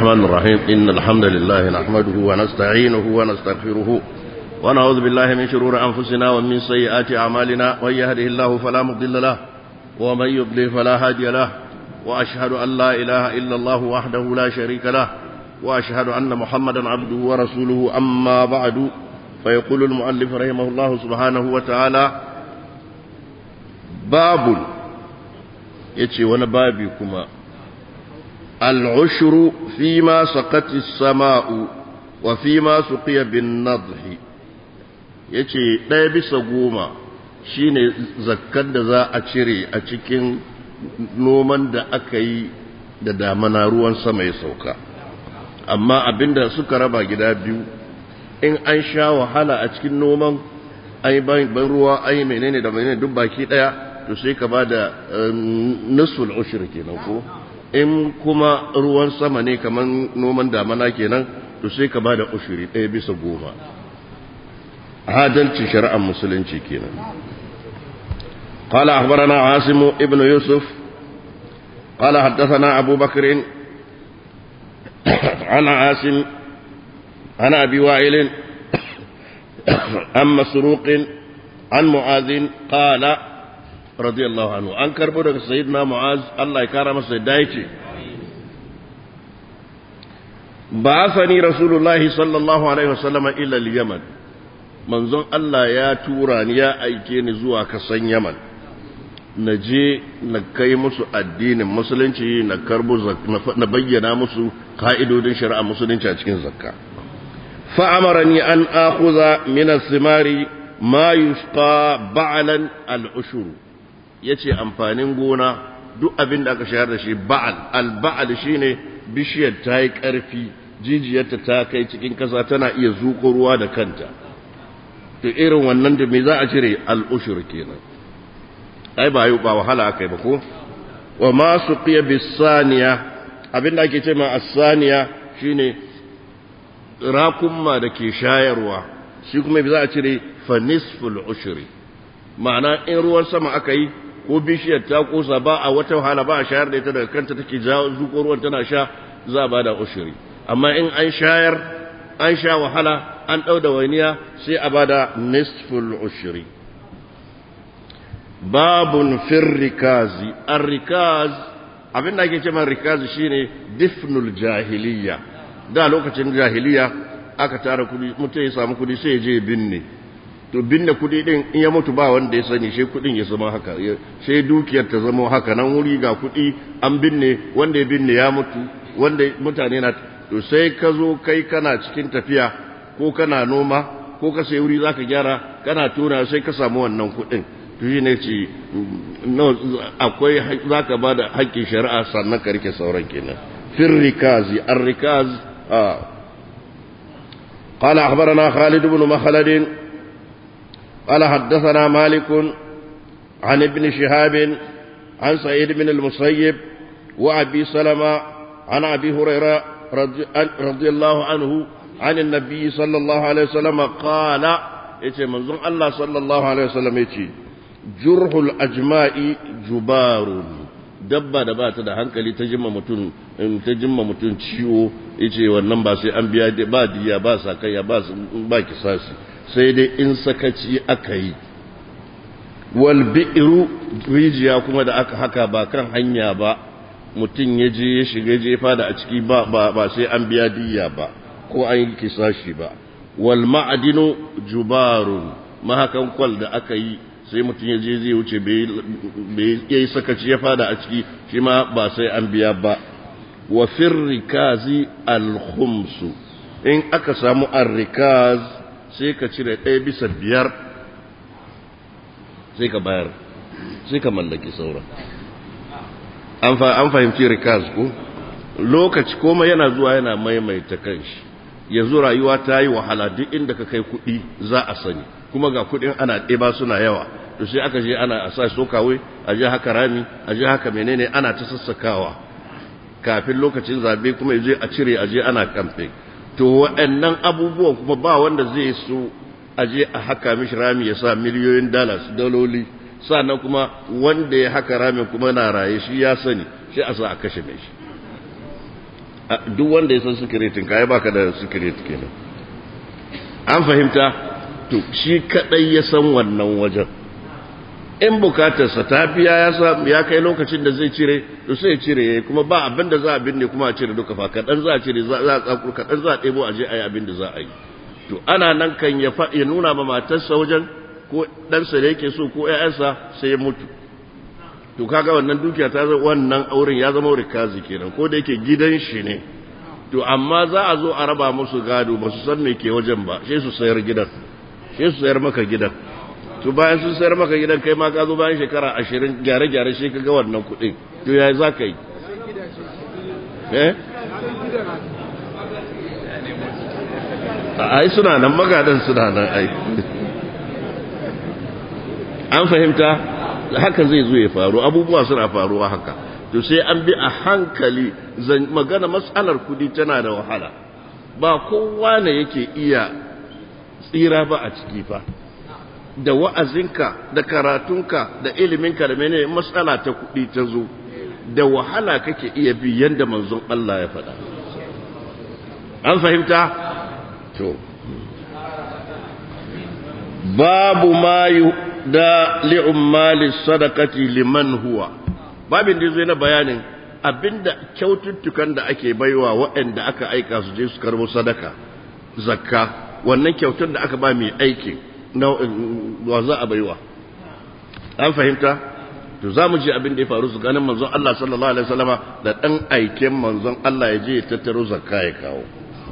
الرحمن الرحيم إن الحمد لله نحمده ونستعينه ونستغفره ونعوذ بالله من شرور أنفسنا ومن سيئات أعمالنا ومن يهده الله فلا مضل له ومن يضلل فلا هادي له وأشهد أن لا إله إلا الله وحده لا شريك له وأشهد أن محمدا عبده ورسوله أما بعد فيقول المؤلف رحمه الله سبحانه وتعالى باب يتي ونبابي كما العشر فيما سقت السماء وفيما سقي بالنضح yace ɗaya bisa goma shine zakkar da za a cire a cikin noman da aka yi da damana ruwan sama ya sauka amma abinda suka raba gida biyu in an sha wahala a cikin noman ai ban ruwa ai menene da menene duk baki ɗaya to sai ka ba da nusul ushir kenan ko in kuma ruwan sama ne kamar noman damana kenan to sai ka ba da ushiri ɗaya bisa goma adalci shari'ar musulunci kenan قال أخبرنا عاصم ابن يوسف قال حدثنا أبو بكر عن عاصم عن أبي وائل عن مسروق عن معاذ قال رضي الله عنه أن كربو سيدنا معاذ الله يكرم سيدايتي بعثني رسول الله صلى الله عليه وسلم إلى اليمن منظر الله يا توران يا أيكين زوا كسن يمن na je na kai musu addinin musulunci na karbo na bayyana musu ka'idodin shari'a musulunci a cikin zakka fa'amarani an akuza min simari ma yusqa ba'lan al-ushur yace amfanin gona duk abin da aka shayar da shi ba'al al-ba'al shine bishiyar ta yi karfi jijiyarta ta kai cikin kasa tana iya zuƙo ruwa da kanta to irin wannan da me za a cire al-ushur kenan ai ba yi ba wahala aka yi ba ko wa ma su fiye bisaniya abinda ake ce ma asaniya shine rakunma da ke shayarwa shi kuma za a cire fa nisful ushri ma'ana in ruwan sama aka yi ko bishiyar ta kosa ba a wata wahala ba a shayar da ita daga kanta take jawo zuko ruwan tana sha za ba da ushri amma in an shayar an sha wahala an ɗau da waniya sai a bada nisful ushri babun firrikazi arrikaz abin da ake ce man rikazi shine difnul jahiliya da lokacin jahiliya aka tara kudi mutum ya samu kudi sai ya je binne to binne kudi din in ya mutu ba wanda ya sani sai kudin ya zama haka sai dukiyar ta zama haka nan wuri ga kudi an binne wanda ya binne ya mutu wanda mutane na to sai ka zo kai kana cikin tafiya ko kana noma ko ka sai wuri zaka gyara kana tona sai ka samu wannan kudin shi ne ce akwai za ka ba da haƙƙin shari'a sannan ka rike sauran kenan fin rikazi an rikaz a قال أخبرنا خالد بن مخلد قال حدثنا مالك عن ابن شهاب عن سعيد بن المسيب وأبي سلمة عن أبي هريرة رضي, رضي الله عنه عن النبي صلى الله عليه وسلم قال يتي منظم الله صلى الله عليه وسلم يتي jurhul ajma'i jubarun dabba da ba ta da hankali ta jimma mutum ta jimma mutum ciwo yace wannan ba sai an biya ba diya ba sakayya ba ba kisasi sai dai in sakaci aka yi wal bi'ru rijiya kuma da aka haka ba kan hanya ba mutum ya je ya shiga jefa da a ciki ba ba sai an biya diya ba ko an yi kisashi ba wal ma'adinu jubarun mahakan kwal da aka yi sai mutum ya je zai wuce bai yi sakaci ya fada a ciki shi ma ba sai an biya ba wa firrikazi alhumsu in aka samu arrikaz sai ka cire ɗaya bisa biyar sai ka bayar sai ka mallaki sauran an fahimci rikaz ko lokaci koma yana zuwa yana maimaita kanshi yanzu rayuwa ta yi wahala duk inda ka kai kuɗi za a sani kuma ga kuɗin ana ɗeba suna yawa to sai aka je ana a sa sokawai a je haka rami a je haka menene ana ta sassakawa kafin lokacin zabe kuma je a cire a je ana kamfe to waɗannan abubuwan kuma ba wanda zai so a je a haka mishi rami ya sa miliyoyin dollars daloli sannan kuma wanda ya haka ramin kuma na raye shi ya sani shi a sa a kashe mai shi duk wanda ya san sikiretin ka ya baka da sikiret kenan an fahimta to shi kadai ya san wannan wajen in bukatarsa ta biya ya kai lokacin da zai cire to sai ya cire kuma ba abin da za a binne kuma a cire duka fa kaɗan za a cire za a tsakuru kaɗan za a ɗebo a je a yi abin da za a yi to ana nan kan ya ya nuna ma matarsa wajen ko ɗansa da yake so ko ‘ya'yansa sai ya mutu to kaga wannan dukiya ta zama wannan auren ya zama rikazi kenan ko da yake gidan shi ne to amma za a zo a raba musu gado ba su san me ke wajen ba sai su sayar gidan sai su sayar maka gidan to bayan sun sayar maka gidan kai ma ka zo bayan shekara ashirin gyare-gyare shi ka ga wannan kuɗi to ya za ka yi eh ai suna nan magadan suna nan ai an fahimta haka zai zo ya faru abubuwa suna faruwa haka to sai an bi a hankali magana matsalar kudi tana da wahala ba kowa ne yake iya tsira ba a ciki fa da wa'azinka da karatunka da iliminka da menene matsala ta kudi ta zo da wahala kake iya bi yanda manzon Allah ya faɗa an fahimta to babu ma da li'ummali sadakati liman huwa babin da zai na bayanin abinda kyaututtukan da ake baiwa waɗanda aka aika su je su karbo sadaka zakka wannan kyautar da aka ba mai aiki na wa za a baiwa an fahimta to za mu ji abin da ya faru su ganin manzon Allah sallallahu alaihi wasallama da dan aiken manzon Allah ya je ya tattaro zakka ya kawo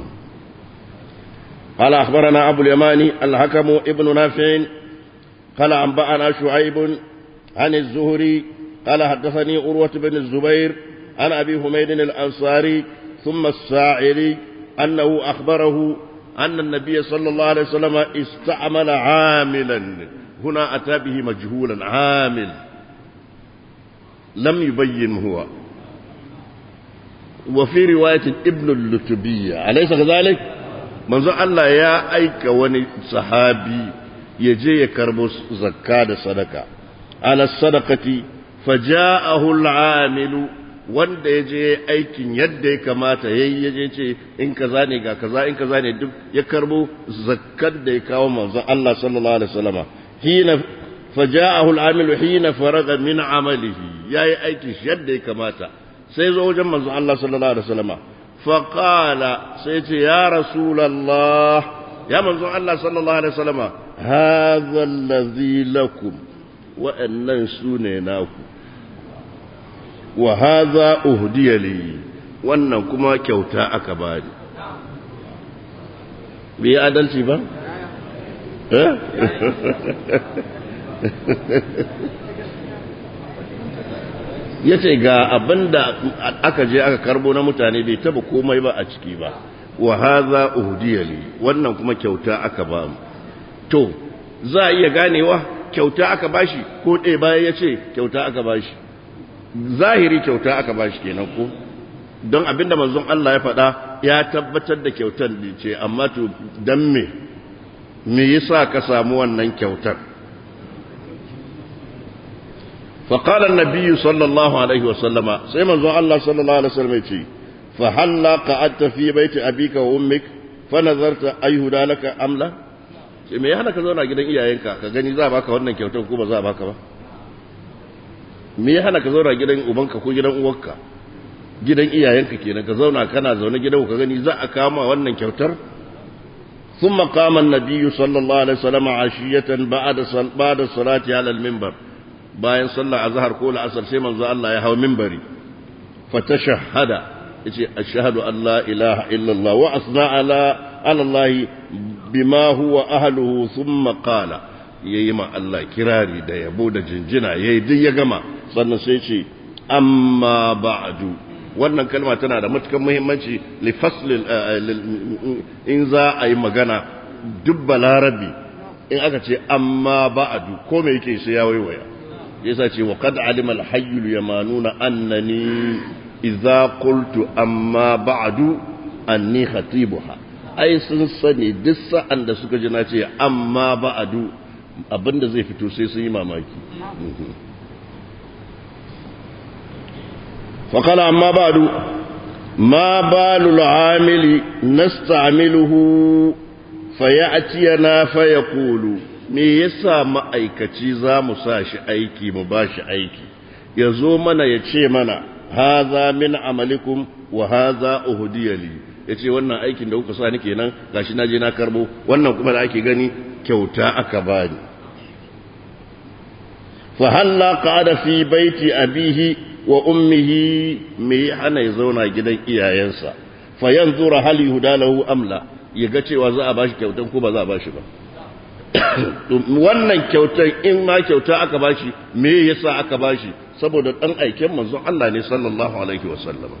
قال أخبرنا أبو اليماني الحكم ابن نافع قال أنبأنا شعيب عن الزهري قال حدثني أروة بن الزبير عن أبي حميد الأنصاري ثم الساعري أنه أخبره أن النبي صلى الله عليه وسلم استعمل عاملا هنا أتى به مجهولا عامل لم يبين هو وفي رواية ابن اللتبية أليس كذلك؟ manzo Allah ya aika wani sahabi ya je ya karbo zakka da sadaka ala sadaqati faja'ahu al-amilu wanda ya je aikin yadda ya kamata yayi ya je ce in kaza ne ga kaza in kaza ne duk ya karbo zakkar da ya kawo manzo Allah sallallahu alaihi wasallama hina faja'ahu al-amilu hina faraga min amalihi yayi aikin yadda ya kamata sai zo wajen manzo Allah sallallahu alaihi wasallama فقال سيتي يا رسول الله يا منزو الله صلى الله عليه وسلم هذا الذي لكم وأن سنيناكم وهذا أهدي لي wannan kuma kyauta aka bani bai adalci ba? ya ce ga abin da aka je aka karbo na mutane bai taba komai ba a ciki ba wa haza uhdiyali wannan kuma kyauta aka ba mu to za a iya ganewa kyauta aka bashi ko ɗaya bayan ya ce kyauta aka bashi zahiri kyauta aka bashi kenan ko don abinda manzon Allah ya faɗa ya tabbatar da kyautar da ce amma to dan me me yasa ka samu wannan kyautar فقال النبي صلى الله عليه وسلم سيما زو الله صلى الله عليه وسلم يتي فهلا قعدت في بيت أبيك وأمك فنظرت أيهدى لك أم لا sai me ya hana ka zauna gidan iyayenka ka gani za a baka wannan kyautar ko ba za a baka ba me ya hana ka zauna gidan ubanka ko gidan uwarka gidan iyayenka kenan ka zauna kana zaune gidan ka gani za a kama wannan kyautar ثم قام النبي صلى الله عليه وسلم عشية بعد بعد الصلاة على المنبر bayan sallah azhar ko la'asar sai manzo Allah ya hawo minbari fa tashahhada yace ashhadu an la ilaha illa Allah wa asna ala ala Allah bima huwa ahluhu thumma qala yayi ma Allah kirari da yabo da jinjina yayi duk ya gama sannan sai ce amma ba'du wannan kalma tana da matukar muhimmanci li fasl in za a yi magana duk balarabi in aka ce amma ba'du ko me yake sai ya waiwaya yasa ce wa qad alima al-hayyul yamanuna annani idza qultu amma ba'du anni khatibuha ai sun sani duk sa'an da suka ji na ce amma ba'du abinda zai fito sai sun yi mamaki fa qala amma ba'du ما بال العامل نستعمله فيأتينا فيقول me yasa ma'aikaci za mu sa shi aiki mu ba shi aiki ya zo mana ya ce mana haza min amalikum wa haza uhudiyali ya ce wannan aikin da kuka sa ni kenan gashi na je na karbo wannan kuma da ake gani kyauta aka bani fa halla qada fi baiti abihi wa ummihi me hana ya zauna gidan iyayensa fa yanzura hal yuhdalahu amla ya ga cewa za a bashi kyautan ko ba za a bashi ba wannan kyautan in ma kyauta aka bashi me yasa aka bashi saboda dan aiken manzon Allah ne sallallahu alaihi wasallam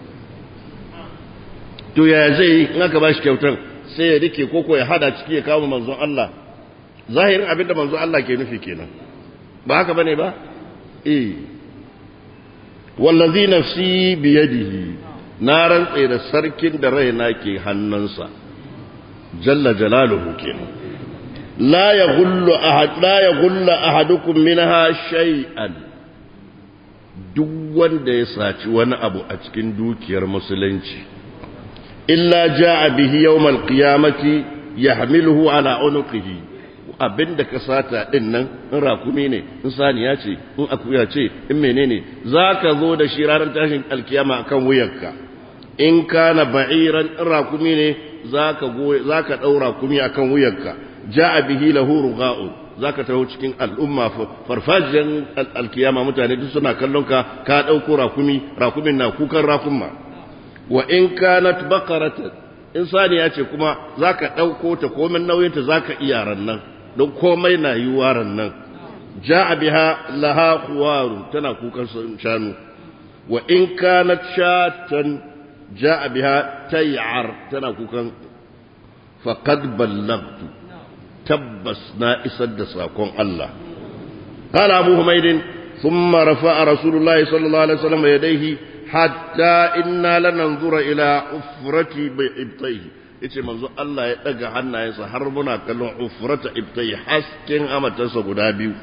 to ya zai in aka bashi kyautan sai ya rike koko ya hada ciki ya kawo manzon Allah zahirin abinda manzon Allah ke nufi kenan ba haka bane ba eh wallazi nafsi biyadihi na rantse da sarkin da raina ke hannunsa jalla jalaluhu kenan la yaghullu ahad la yaghullu ahadukum minha shay'an duk wanda ya saci wani abu a cikin dukiyar musulunci illa jaa bihi yawmal qiyamati yahmiluhu ala unuqihi abinda ka sata din nan in rakumi ne in saniya ce in akuya ce in menene zaka zo da shi ranar tashin alkiyama akan wuyarka in kana ba'iran in rakumi ne zaka go zaka daura rakumi akan wuyarka ja'a bihi lahu rugha'un zaka taho cikin al'umma farfajiyan alkiyama mutane duk suna kallon ka ka dauko rakumi rakumin na kukan rakumma wa in kanat baqaratan in saniya ce kuma zaka dauko ta komai nauyinta zaka iya rannan don komai na yi waran nan ja'a biha laha khuwaru tana kukan shanu wa in kanat shatan ja'a biha tay'ar tana kukan faqad ballagtu tabbas na isar da sakon Allah qala abu humaydin thumma rafa'a rasulullahi sallallahu alaihi wasallam yadayhi hatta inna lananzura ila ufrati bi ibtayhi yace manzo Allah ya daga hannayensa har muna kallon ufrata ibtai hasken amatarsa guda biyu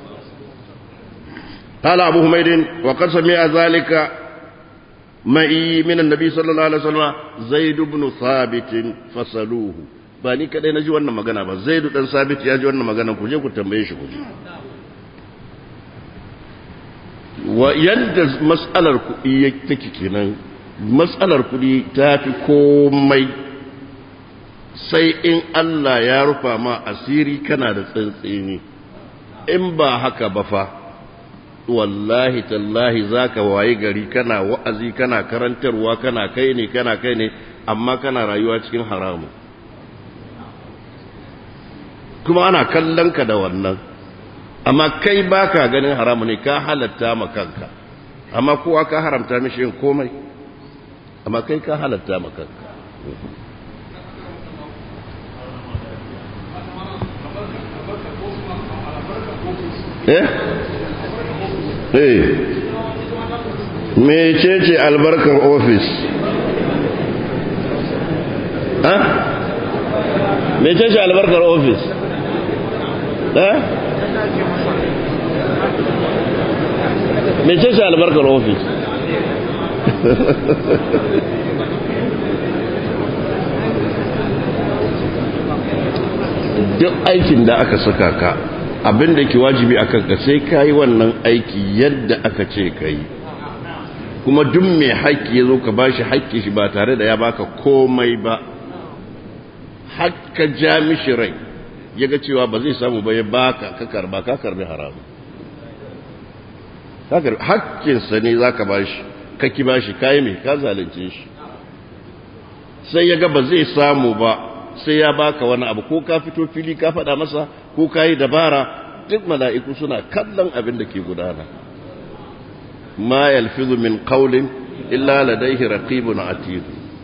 قال أبو حميد وقد سمع ذلك معي من النبي صلى الله عليه وسلم زيد بن ثابت فسلوه ba ni kadai na ji wannan magana ba zaidu dan sabit ya ji wannan magana ku je ku tambaye shi ku ji wa yadda mas'alar kuɗi take kenan mas'alar kuɗi ta fi komai sai in Allah ya rufa ma asiri kana da tsantsini in ba haka ba fa wallahi tallahi zaka waye gari kana wa'azi kana karantarwa kana kai ne kana kai ne amma kana rayuwa cikin haramu kuma ana kallon ka da wannan amma kai baka ganin haramu ne ka halatta ma kanka amma kowa ka haramta mishi yin komai amma kai ka halatta ma kanka eh eh mecece albarkar ofis ha mecece albarkar ofis eh mecece albarkar ofis duk aikin da aka saka ka abin da ke wajibi a kanka sai ka yi wannan aiki yadda aka ce ka yi kuma duk mai haƙƙi ya zo ka ba shi haƙƙi shi ba tare da ya baka komai ba haƙƙa ja mishi rai ya ga cewa ba zai samu ba ya baka ka karba ka karbi haramu haƙƙinsa ne za ka ba shi ka ki ba shi kayi mai ka zalunce shi sai ya ga ba zai samu ba sai ya baka wani abu ko ka fito fili ka faɗa masa ko ka yi dabara duk mala'iku suna kallon abin da ke gudana ma yalfizu min qawlin illa ladayhi raqibun atid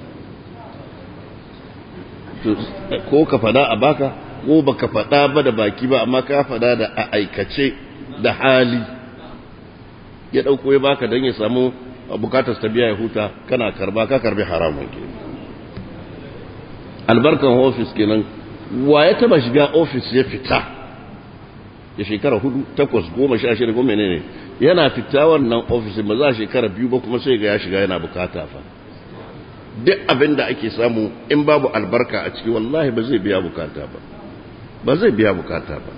ko ka faɗa a baka ko baka faɗa ba da baki ba amma ka faɗa da a aikace da hali ya ɗauko ya baka don ya samu bukatar ta biya ya huta kana karba ka karbi haramun kenan albarkan ofis kenan wa ya taba shiga ofis ya fita ya shekara hudu takwas goma sha shida goma ne yana fita wannan ofis ba za a shekara biyu ba kuma sai ga ya shiga yana bukata fa duk abin da ake samu in babu albarka a ciki wallahi ba zai biya bukata ba ba zai biya bukata ba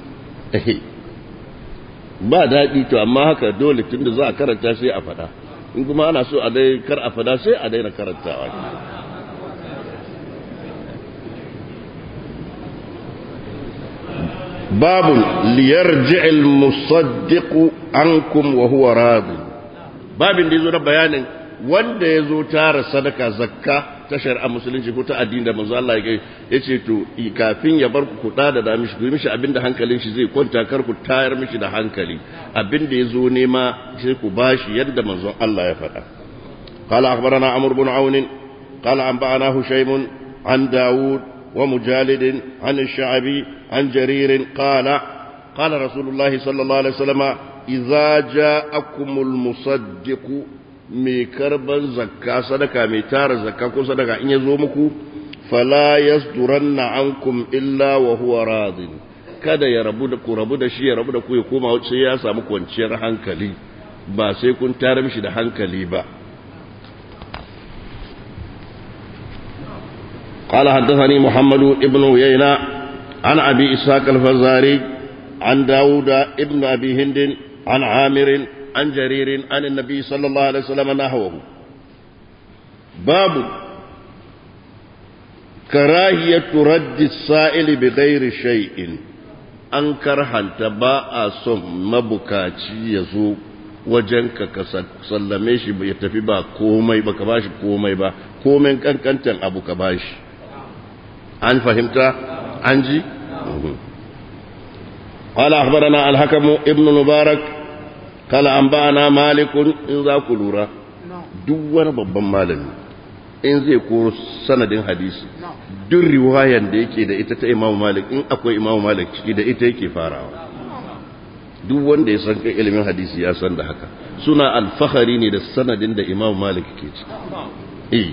ba daɗi to amma haka dole tunda za a karanta sai a faɗa in kuma ana so a dai kar a faɗa sai a daina karantawa babu liyarji'il musaddiqu ankum wa huwa radi babin da yazo da bayanin wanda yazo tara sadaka zakka ta shari'a musulunci ko ta addini da manzo Allah ya ce to kafin ya bar ku da da mishi ku mishi abinda hankalin shi zai kwanta kar ku tayar mishi da hankali abinda yazo nema sai ku bashi yadda manzo Allah ya faɗa قال أخبرنا عمرو بن عون قال أنبأنا هشيم عن داود ومجالد عن الشعبي عن جرير قال قال رسول الله صلى الله عليه وسلم إذا جاءكم المصدق mai karban zakka sadaka mai tara zakka ko sadaka in ya zo muku fala yasduranna ankum illa wa huwa radin kada ya rabu da ku rabu da shi ya rabu da ku ya koma sai ya samu kwanciyar hankali ba sai kun tara mishi da hankali ba قال حدثني محمد ابن عيينة عن أبي إسحاق الفزاري عن داود ابن أبي هند عن عامر عن جرير عن النبي صلى الله عليه وسلم نحوه باب كراهية رد السائل بغير شيء an karhanta ba a son mabukaci ya zo wajenka ka sallame shi ya tafi ba komai ba ka bashi komai ba komai kankantan abu ka bashi an fahimta an ji قال أخبرنا الحكم ابن مبارك قال أنبأنا مالك إن ذاك لورا دوان babban malami in zai koro sanadin hadisi duk riwayan da yake da ita ta Imam Malik in akwai Imam Malik ciki da ita yake farawa duk wanda ya san kai ilimin hadisi ya san da haka suna alfahari ne da sanadin da Imam Malik ke ciki eh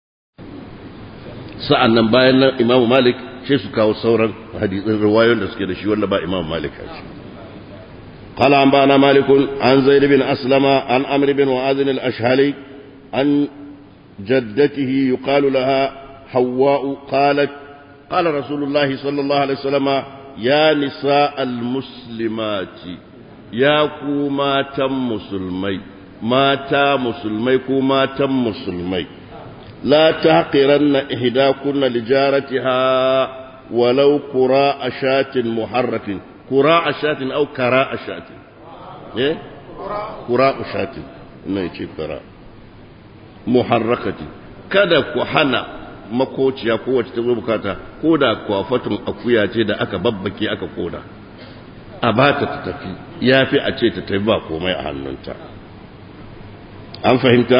sa'an nan bayan nan Imam Malik sai su kawo sauran hadisin riwayoyin da suke da shi wanda ba Imam Malik a ciki قال أنبأنا مالك عن زيد بن أسلم عن أمر بن معاذ الأشهلي عن جدته يقال لها حواء قالت قال رسول الله صلى الله عليه وسلم يا نساء المسلمات يا كوما تم مسلمي ما تا مسلمي كوما تم مسلمي لا تحقرن إحداكن لجارتها ولو قراء شاة محرة قراء شاة أو كراء شاة إيه قراء شاة إنه يجي قراء muharrakati kada ku hana makociya ko wacce ta zo bukata ko da kwafatun akuya ce da aka babbake aka koda a ba ta ta tafi ya fi a ce ta tafi ba komai a hannunta an fahimta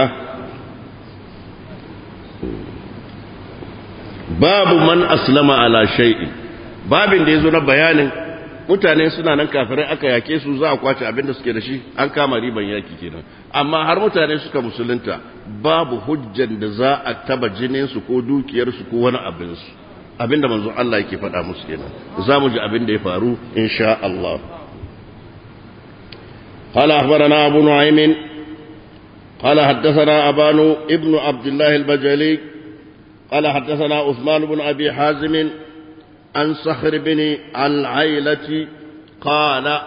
babu man aslama ala shay'in babin da ya zo na bayanin mutane suna nan kafirai aka yake su za a kwace abin da suke da shi an kama riban yaki kenan amma har mutane suka musulunta babu hujjan da za a taba jininsu ko dukiyarsu ko wani abinsu abin da manzon Allah yake faɗa musu kenan za mu ji abin da ya faru insha Allah قال أخبرنا أبو نعيم قال حدثنا أبان ابن عبد الله البجلي قال حدثنا عثمان بن أبي حازم عن صخر بن العيلة قال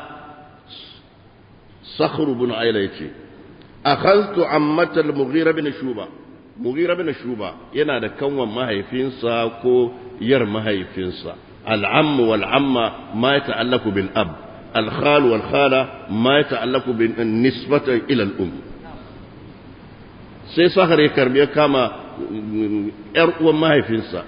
صخر بن عيلة أخذت عمة المغيرة بن شوبة مغيرة بن شوبة yana da kanwan mahaifinsa ko yar mahaifinsa al'ammu wal amma ma ya ta'allaku bil ab al-khal wal khala ma ya ta'allaku bin nisbata ila al-um sai sahar ya karbi ya kama yar uwan mahaifinsa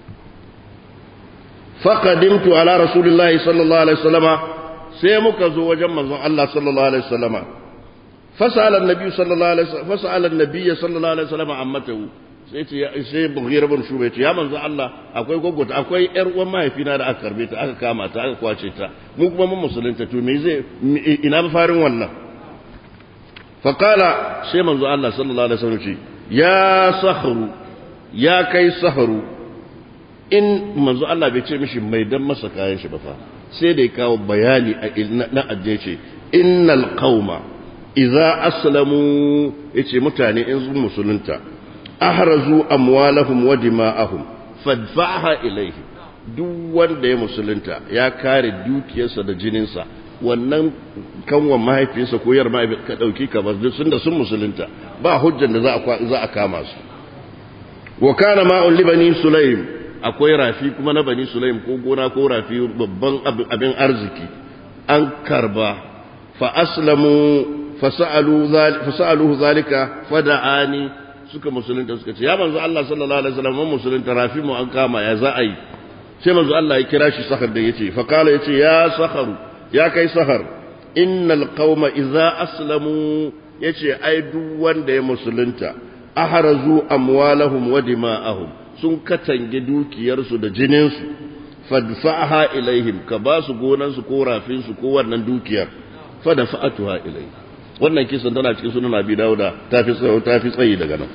فقدمت على رسول الله صلى الله عليه وسلم سيمك زو وجم الله صلى الله عليه وسلم فسأل النبي صلى الله عليه وسلم فسأل النبي صلى الله عليه وسلم عمته sai ce sai bughira bin shuba ce ya manzo Allah akwai gwaggwata akwai yar uwan mahaifina da aka karbe ta aka kama ta aka kwace ta mu kuma mun musulunta to me zai ina mafarin wannan fa qala sai manzo Allah sallallahu alaihi wasallam ce ya sahru ya kai sahru in manzo Allah bai ce mishi mai dan masa kayan shi ba fa sai da ya kawo bayani na ajiye ce innal qauma idza aslamu yace mutane in sun musulunta ahrazu amwalahum wa dima'ahum fadfa'ha ilayhi duk wanda ya musulunta ya kare dukiyarsa da jininsa wannan kanwan mahaifinsa ko yar mahaifi ka dauki ka bar duk sun da sun musulunta ba hujjan da za a za a kama su wa kana ma'un li bani sulaim akwai rafi kuma na bani sulaim ko gona ko rafi babban abin arziki an karba fa aslamu fasa'aluhu zalika fada'ani suka musulunta suka ce ya manzo Allah sallallahu alaihi wasallam mun musulunta rafi mu an kama ya za a yi sai manzo Allah ya kira shi sahar da yace fa kala yace ya saharu ya kai sahar innal qauma idza aslamu yace ai duk wanda ya musulunta ahrazu amwalahum wa dima'ahum sun katange dukiyarsu da jininsu fadfa'aha ilaihim ka ba su gonansu ko rafinsu ko wannan dukiyar fadfa'atuha ilaihim wannan kisan tana cikin sunan abi dauda tafi tsayo tafi tsayi daga nan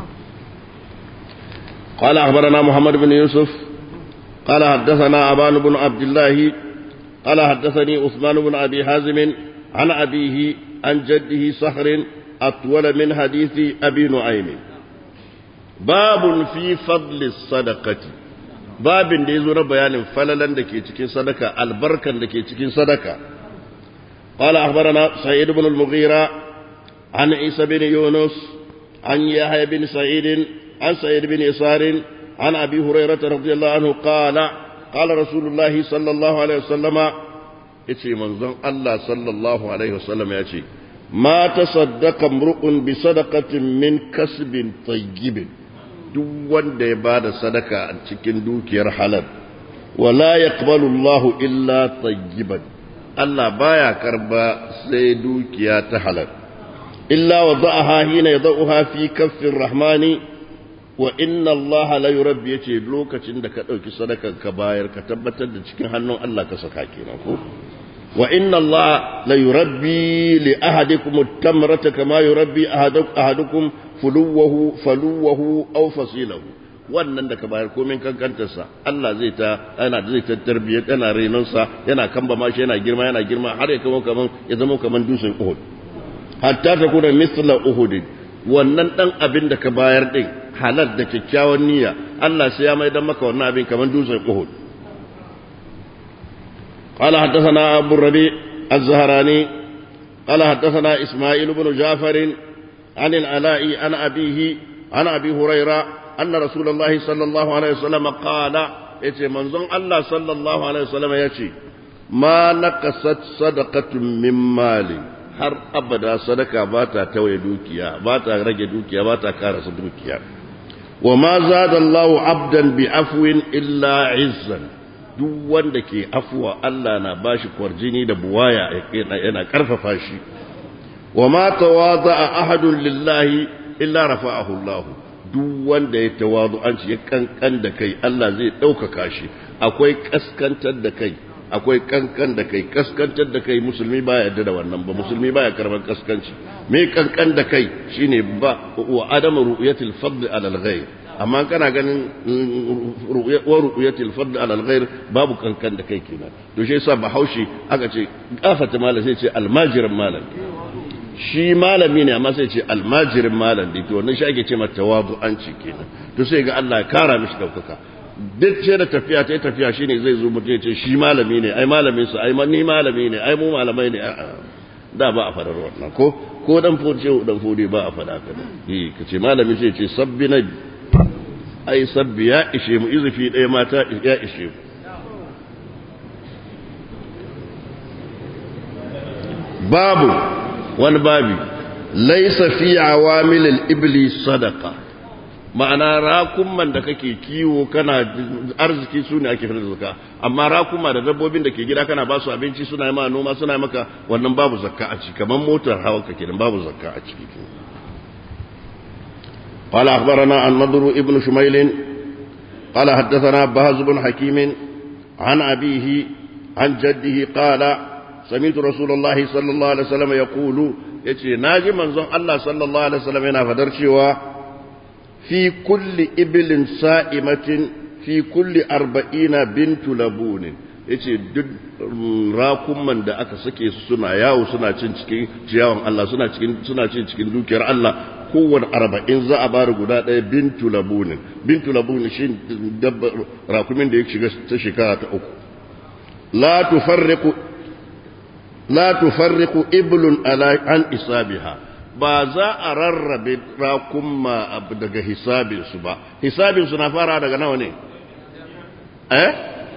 قال أخبرنا محمد بن يوسف قال حدثنا أبان بن عبد الله قال حدثني عثمان بن أبي حازم عن أبيه عن جده صخر أطول من حديث أبي نعيم باب في فضل الصدقة باب da ya zo na bayanin falalan da ke cikin sadaka albarkan da ke cikin sadaka قال أخبرنا سعيد بن المغيرة عن عيسى بن يونس عن يحيى بن سعيد عن سعيد بن يسار عن أبي هريرة رضي الله عنه قال قال رسول الله صلى الله عليه وسلم يتي منظم الله صلى الله عليه وسلم يتي ما تصدق امرؤ بصدقة من كسب طيب duk wanda ya ba da sadaka a cikin dukiyar halal wala yaqbalu Allahu illa tayyiban Allah baya karba sai dukiya ta halal illa wada'aha hina yad'uha fi kaffir rahmani wa inna Allah la yurabbi yace lokacin da ka dauki sadakan ka bayar ka tabbatar da cikin hannun Allah ka saka kenan ko wa inna Allah la yurabbi li ahadikum at-tamrata kama yurabbi ahadukum fuluwahu faluwahu aw fasilahu wannan da ka bayar komin kankantarsa Allah zai ta yana zai ta tarbiyyar yana renonsa yana kamba mashi yana girma yana girma har ya kama kaman ya zama kaman dusun Uhud hatta ta kuna misla Uhud wannan dan abin da ka bayar din halal da kyakkyawan niyya Allah sai ya mai dan maka wannan abin kaman dusun Uhud قال حدثنا أبو الربيع الزهراني قال حدثنا إسماعيل بن جعفر عن العلاء عن أبيه عن أبي هريرة أن رسول الله صلى الله عليه وسلم قال يتي منظم الله صلى الله عليه وسلم يتي ما نقصت صدقة من مال har abada sadaka ba ta tawaye dukiya ba ta rage dukiya ba ta karasa dukiya wa ma zada Allahu abdan bi afwin illa izzan duk wanda ke afuwa Allah na bashi kwarjini da buwaya yana karfafa shi wa ma tawada'a ahadun lillahi illa rafa'ahu Allah duk wanda ya tawadu an ya kankan da kai Allah zai ɗaukaka shi akwai kaskantar da kai akwai kankan da kai kaskantar da kai musulmi baya yarda da wannan ba musulmi baya karban kaskanci me kankan da kai shine ba wa adamu ru'yatil fadl ala al-ghayr amma kana ganin wa ru'yatil fadl ala al-ghayr babu kankan da kai kenan to shi yasa bahaushe aka ce gafata malam sai ce almajirin malam shi malami ne amma sai ce almajirin malam da to wannan shi ake ce mata tawadu'anci kenan to sai ga Allah ya kara mishi daukaka duk ce da tafiya ta tafiya shine zai zo mutum ya ce shi malami ne ai malamin su ai ni malami ne ai mu malamai ne da ba a farar wannan ko ko dan fodi dan fodi ba a fada ka eh kace malami sai ce sabbi na ai sabbi ya ishe mu izufi ɗaya mata ya ishe mu babu wani babi laisa fi awamilil ibli sadaka ma'ana rakumman da kake kiwo kana arziki su ne ake fitar da zakka amma rakuma da dabbobin da ke gida kana ba su abinci suna yi ma noma suna yi maka wannan babu zakka a ciki kamar motar hawa ka kenan babu zakka a ciki قال أخبرنا النضر ابن شميل قال حدثنا بهز بن حكيم عن أبيه عن جده قال سمعت رسول الله صلى الله عليه وسلم يقول يتي ناجي منزون الله صلى الله عليه وسلم yana fadar cewa fi kulli ibilin sa'imatin fi kulli arba'ina bintu labunin yace duk rakumman da aka sake su suna yawo suna cin cikin ciyawan Allah suna cikin suna cin cikin dukiyar Allah kowane arba'in za a bari guda ɗaya bintu labunin bintu labunin shi dabba rakumin da ya shiga ta shekara ta uku la tufarriqu la tufarriqu iblun ala an isabiha ba za a rarrabe rakumma daga hisabinsu ba hisabinsu na fara daga nawa ne eh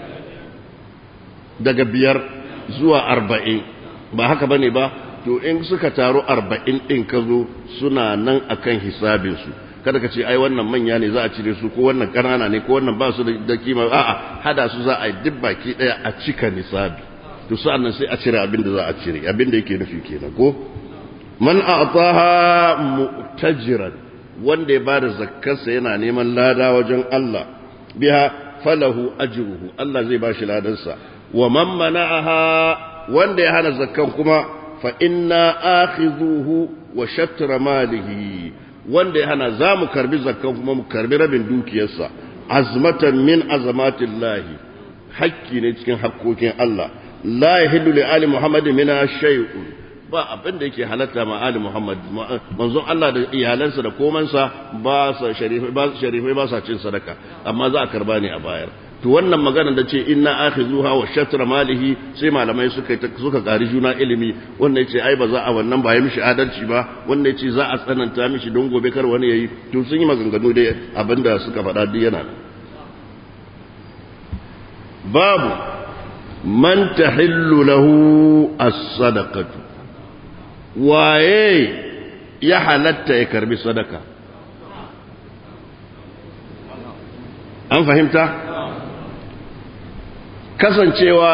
daga biyar zuwa arba'in ba haka ba ne ba to in suka taru arba'in ɗin ka zo suna nan akan hisabinsu kada ka ce ai wannan manya ne za a cire su ko wannan ƙanana ne ko wannan ba su da kima a'a hada su za a yi duk baki ɗaya a cika nisabi to sa'an nan sai a cire abin da za a cire abin da yake nufi kenan ko man a'taha mu'tajiran wanda ya bada zakkarsa yana neman lada wajen Allah biha falahu ajruhu Allah zai bashi ladansa wa man mana'aha wanda ya hana zakkan kuma fa inna akhidhuhu wa shatra malihi wanda ya hana zamu karbi zakkan kuma mu karbi rabin dukiyarsa azmatan min azamatillahi hakki ne cikin hakkokin Allah la yahillu li ali muhammadin mina shay'un ba abin da yake halatta ma Ali Muhammad manzon Allah da iyalansa da komansa ba sa sharifai ba sharifai ba sa cin sadaka amma za a karba ne a bayar to wannan magana da ce inna akhizuha wa shatra malihi sai malamai suka suka gari juna ilimi wanda yace ai ba za a wannan ba ya mishi adalci ba wanda yace za a tsananta mishi don gobe kar wani yayi to sun yi maganganu da abinda suka faɗa duk yana babu man tahillu lahu as-sadaqatu waye ya halatta ya karbi sadaka an fahimta kasancewa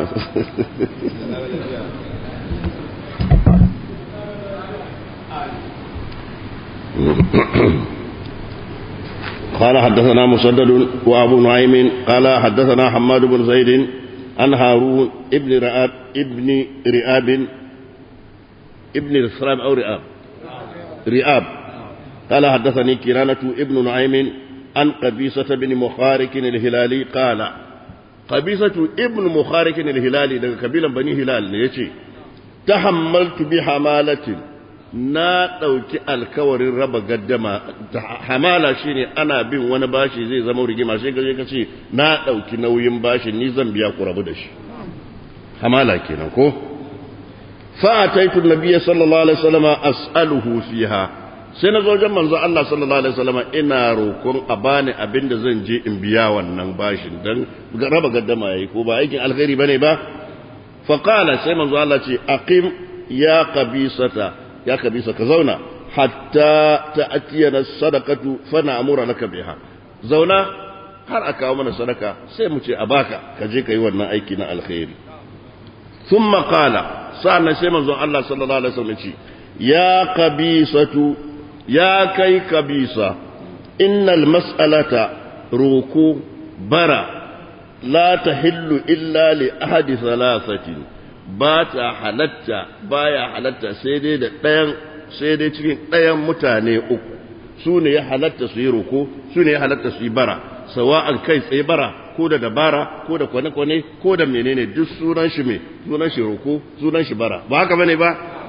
قال حدثنا مسدد وابو نعيم قال حدثنا حماد بن زيد عن هارون ابن رئاب ابن رئاب ابن الإسلام أو رئاب رئاب قال حدثني كرانة ابن نعيم عن قبيصة بن مخارك الهلالي قال قبيصة ابن مخارك الهلالي ده قبيلة بني هلال يجي تحملت بحمالة na ɗauki alkawarin raba gaddama hamala shine ana bin wani bashi zai zama rigima sai gaje ka ce na ɗauki nauyin bashi ni zan biya ku rabu da shi hamala kenan ko فأتيت النبي صلى الله عليه وسلم أسأله فيها sai na zo jan manzo Allah sallallahu alaihi wasallam ina roƙon a bani abin da zan je in biya wannan bashin dan raba gaddama yayi ko ba aikin alkhairi bane ba fa qala sai manzo Allah ce aqim ya qabisata ya qabisa ka zauna hatta ta'tiyana sadaqatu fa na'muru laka biha zauna har aka kawo mana sadaka sai mu ce a baka ka je ka yi wannan aiki na alkhairi thumma qala sa'annan sai manzon Allah sallallahu alaihi wasallam ce ya qabisatu ya kai kabisa innal mas'alata ruku bara la tahillu illa li ahadi thalathatin ba ta halatta baya halatta sai dai da ɗayan sai dai cikin ɗayan mutane uku su ne ya halatta su yi ruku su ne ya halatta su yi bara sawa'an kai tsaye bara ko da dabara ko da kwane-kwane ko da menene duk sunan shi me sunan shi ruku sunan shi bara ba haka bane ba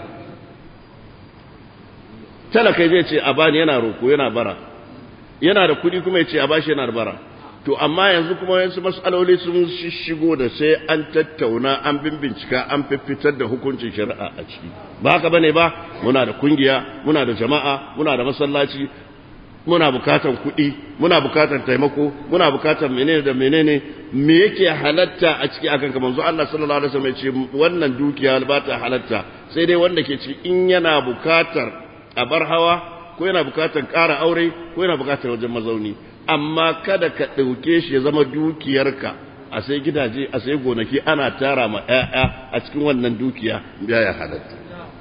talaka zai ce a bani yana roko yana bara yana da kuɗi kuma ya ce a bashi yana da bara to amma yanzu kuma yansu mas'aloli sun shigo da sai an tattauna an bincika an fitar da hukuncin shari'a a ciki ba haka bane ba muna da kungiya muna da jama'a muna da masallaci muna bukatan kuɗi muna bukatan taimako muna bukatan menene da menene me yake halatta a ciki akan kamar manzo Allah sallallahu alaihi wasallam ya ce wannan dukiya ba ta halatta sai dai wanda ke ci in yana bukatar a bar hawa ko yana bukatar ƙara aure ko yana bukatar wajen mazauni amma kada ka ɗauke shi ya zama dukiyarka a sai gidaje a sai gonaki ana tara ma 'ya'ya a cikin wannan dukiya ya halatta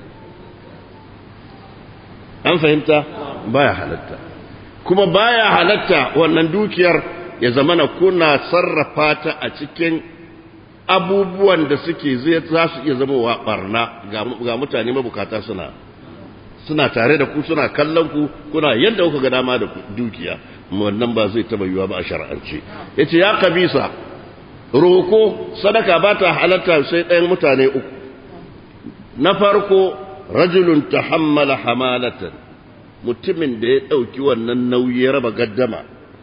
an fahimta baya halatta kuma baya halatta wannan dukiyar ya zama na kuna sarrafa ta a cikin abubuwan da suke zai za su iya zama wa barna ga mutane mabukata suna suna tare da ku suna kallon ku kuna yadda kuka ga dama da dukiya wannan ba zai taba yiwa ba a shar'ance yace ya kabisa roko sadaka ba ta halatta sai ɗayan mutane uku na farko rajulun tahammala hamalatan mutumin da ya ɗauki wannan nauyi ya raba gaddama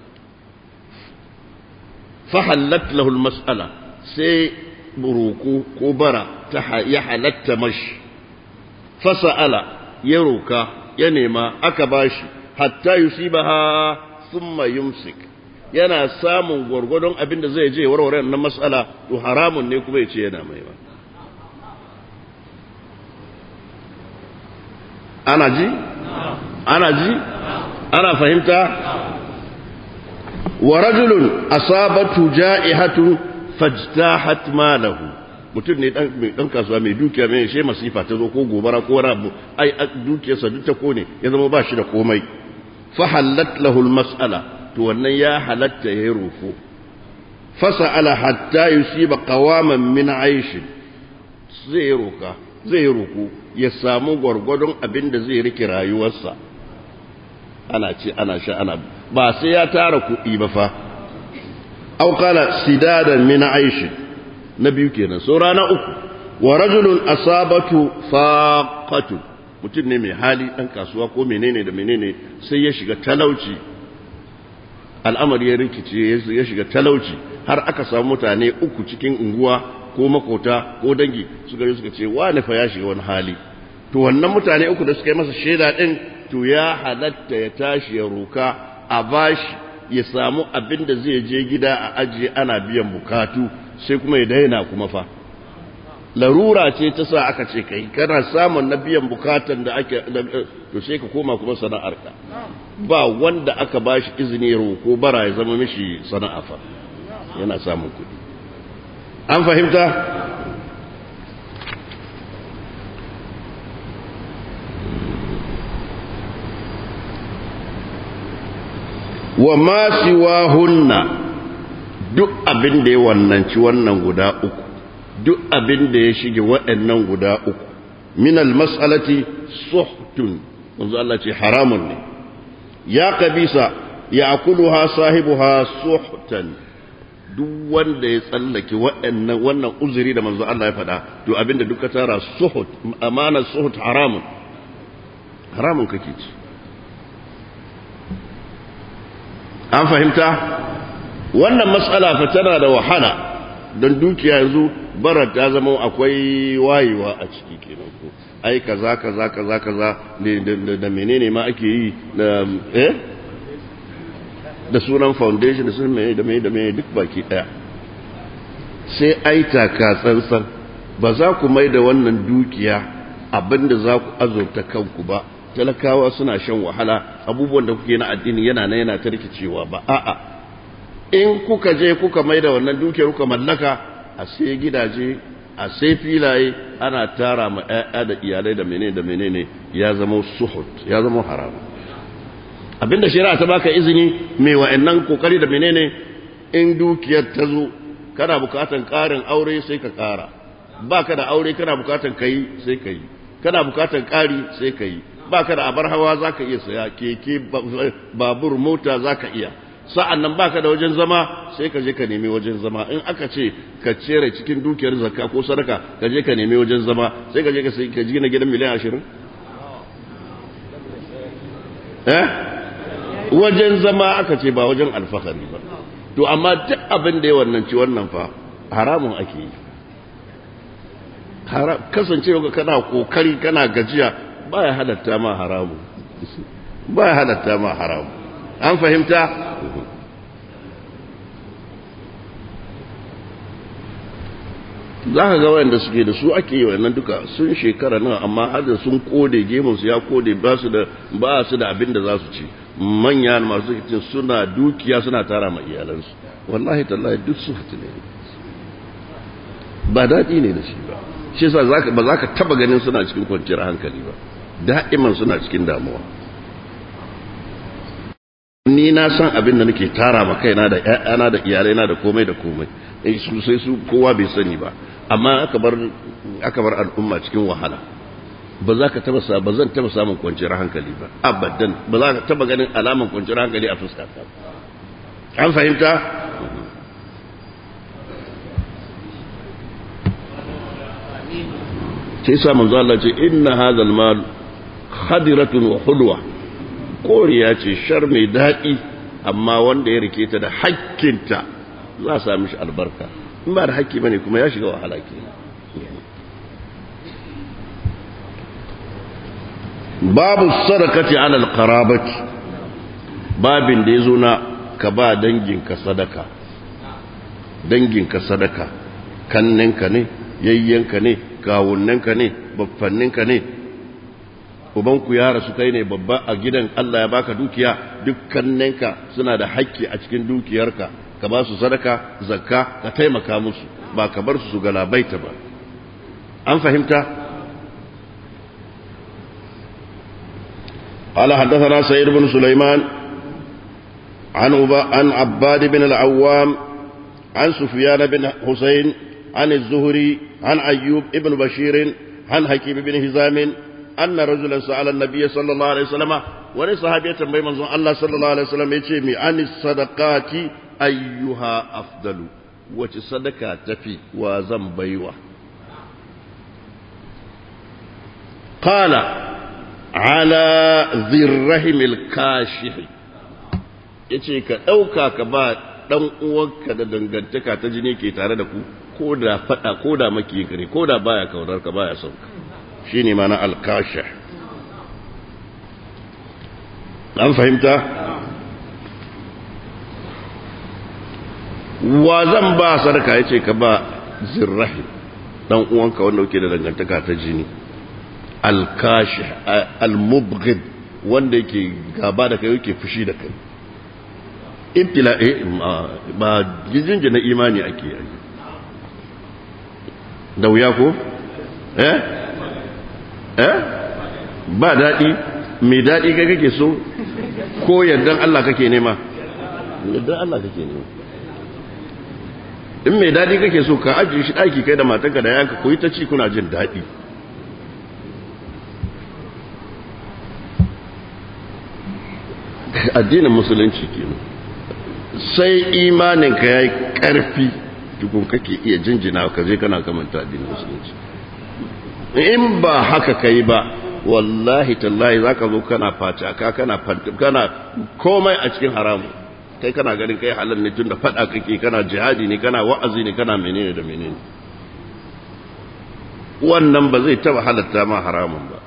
fahallat lahul mas'ala sai buruku ko bara ta ya halatta mashi fasa'ala ya roka ya nema aka bashi hatta yusibaha thumma yumsik yana samun gwargwadon abin da zai je warware na mas'ala to haramun ne kuma ya ce yana mai ba ana ji ana ji ana fahimta wa rajulun asabatu ja'ihatu fajtahat malahu mutum ne dan mai dan kasuwa mai dukiya mai she masifa ta zo ko gobara ko wani abu ai dukiyarsa duk ta kone ya zama ba shi da komai fa halat lahu mas'ala to wannan ya halatta ya roko fasa'ala hatta yusiba qawaman min aish zai roka zai roko ya samu gwargwadon abin da zai rike rayuwarsa ana ce ana sha ana ba sai ya tara kuɗi ba fa au qala sidadan min aish na biyu kenan so rana uku wa rajulun asabatu faqatu mutum ne mai hali dan kasuwa ko menene da menene sai ya shiga talauci al'amari ya rikice ya shiga talauci har aka samu mutane uku cikin unguwa ko makota ko dangi suka yi suka ce wani fa ya shiga wani hali to wannan mutane uku da suka yi masa shaida din to ya halatta ya tashi ya roka a bashi ya samu abin da zai je gida a ajiye ana biyan bukatu sai kuma ya daina kuma fa larura ce ta sa aka ce kai kana samun na biyan bukatan da ake to sai ka koma kuma sana'arka ba wanda aka bashi izini roko bara ya zama mishi sana'a fa yana samun kuɗi an fahimta wa ma siwahunna duk abin da ya wannanci wannan guda uku duk abin da ya shige waɗannan guda uku min almas'alati suhtun manzo Allah ce haramun ne ya kabisa ya akuluha sahibuha suhtan duk wanda ya tsallake waɗannan wannan uzuri da manzo Allah ya faɗa to abinda duka tara suhut amana suhut haramun haramun kake ci an fahimta wannan matsala fa tana da wahala don dukiya yanzu bara ta zama akwai wayewa a ciki kenan ko ai kaza kaza kaza kaza da menene ma ake yi da eh da sunan foundation da sunan mai da mai da mai duk baki daya sai ai taka tsantsan ba za ku mai da wannan dukiya abinda za ku azurta kanku ba talakawa suna shan wahala abubuwan da kuke na addini yana na yana ta rikicewa ba a'a in kuka je kuka mai da wannan dukiyar kuka mallaka a sai gidaje a sai filaye ana tara ma 'ya'ya da iyalai da menene da menene ya zama suhut ya zama haram abinda shari'a ta baka izini mai wa'annan kokari da menene in dukiyar ta zo kana bukatan karin aure sai ka kara baka da aure kana bukatan kai sai ka yi kana bukatan kari sai ka yi baka da abar hawa zaka iya saya keke babur mota zaka iya sa'an nan baka da wajen zama sai ka je ka nemi wajen zama in aka ce ka cere cikin dukiyar zakka ko sadaka ka je ka nemi wajen zama sai ka je ka ka gina gidan miliyan ashirin eh wajen zama aka ce ba wajen alfahari ba to amma duk abin da ya wannan ci wannan fa haramun ake yi kasancewa kana kokari kana gajiya baya halatta ma haramu baya halatta ma haramu an fahimta za ka ga wayanda suke da su ake yi wannan duka sun shekara nan amma har sun kode gemunsu ya kode ba su da ba su da abin da za su ci manya masu cin suna dukiya suna tara ma iyalansu wallahi tallahi duk su ne ba daɗi ne da shi ba shi yasa ba za ka taba ganin suna cikin kwanciyar hankali ba da'iman suna cikin damuwa ni na san abin da nake tara ma kaina da ƴaƴana da iyalaina da komai da komai su sai su kowa bai sani ba amma aka bar aka bar al'umma cikin wahala ba za ka taba ba zan taba samun kwanciyar hankali ba abadan ba za ka taba ganin alaman kwanciyar hankali a fuska ta an fahimta sai sa manzo Allah ce inna hadha al-mal khadiratun wa hulwa koriya ce shar mai daɗi amma wanda ya rike ta da hakkinta za a sami shi albarka in ba da hakki bane kuma ya shiga wahala ke babu sadakati alal qarabati babin da yazo na ka ba danginka sadaka danginka sadaka kanninka ne yayyanka ne kawunnanka ne baffanninka ne ubanku ya rasu kai ne babba a gidan Allah ya baka dukiya dukkaninka suna da haƙƙi a cikin dukiyarka ka ba su sadaka zakka ka taimaka musu ba ka bar su su galabaita ba an fahimta قال حدثنا سيد بن سليمان عن عن عباد بن العوام عن سفيان بن حسين عن الزهري عن أيوب ابن بشير عن حكيم بن هزام أن رجلا سأل النبي صلى الله عليه وسلم wani sahabi ya tambayi manzon Allah sallallahu alaihi wasallam yace mi ani sadaqati ayyuha afdalu wace sadaka tafi wa zan baiwa qala ala zirrahimil kashih yace ka dauka ka ba dan uwanka da dangantaka ta jini ke tare da ku ko da fada ko da maki ne ko da baya kaunar ka baya son ka shine mana al-kashih an fahimta wa zan ba sadaka yace ka ba zirrahi dan uwanka wanda yake da dangantaka ta jini al-kashih al-mubghid wanda yake gaba da kai yake fushi da kai ibtila ba jinjin na imani ake yi da wuya ko eh eh ba daɗi mai daɗi kai kake so ko yardan Allah kake nema yardan Allah kake nema in mai daɗi kake so ka ajiye shi ɗaki kai da matanka da yanka koyi ta ci kuna jin daɗi addinin musulunci kenan sai imaninka ya yi ƙarfi tukun kake iya jinjina ka je kana kamanta addinin musulunci in ba haka ka yi ba wallahi tallahi za ka zo kana facaka kana kana komai a cikin haramu kai kana ganin kai halal ne tun da faɗa kake kana jihadi ne kana wa'azi ne kana menene da menene wannan ba zai taba halatta ma haramun ba